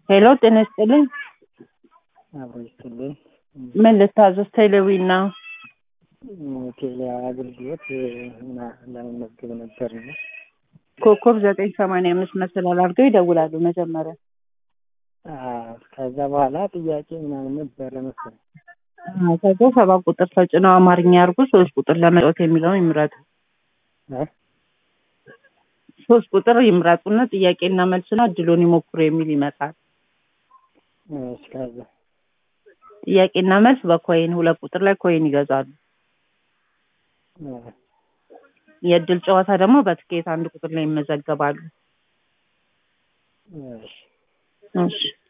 ሄሎ ጤና ይስጥልኝ። አብሮ ይስጥልኝ። ምን ልታዘዝ? ቴሌዊና ቴሌ አገልግሎት እና ለመመዝገብ ነበር እና ኮከብ ዘጠኝ ሰማንያ አምስት መሰላል አድርገው ይደውላሉ መጀመሪያ። አዎ፣ ከዛ በኋላ ጥያቄ ምናምን ነበረ መሰለኝ። አዎ፣ ከዛ ሰባት ቁጥር ተጭነው አማርኛ ያርጉ፣ ሶስት ቁጥር ለመጫወት የሚለውን ይምረጡ። እ? ሶስት ቁጥር ይምረጡና ጥያቄና መልስና እድሉን ይሞክሩ የሚል ይመጣል። እሺ፣ ከዛ ጥያቄና መልስ በኮይን ሁለት ቁጥር ላይ ኮይን ይገዛሉ። እ፣ የእድል ጨዋታ ደግሞ በትኬት አንድ ቁጥር ላይ ይመዘገባሉ። እሺ እሺ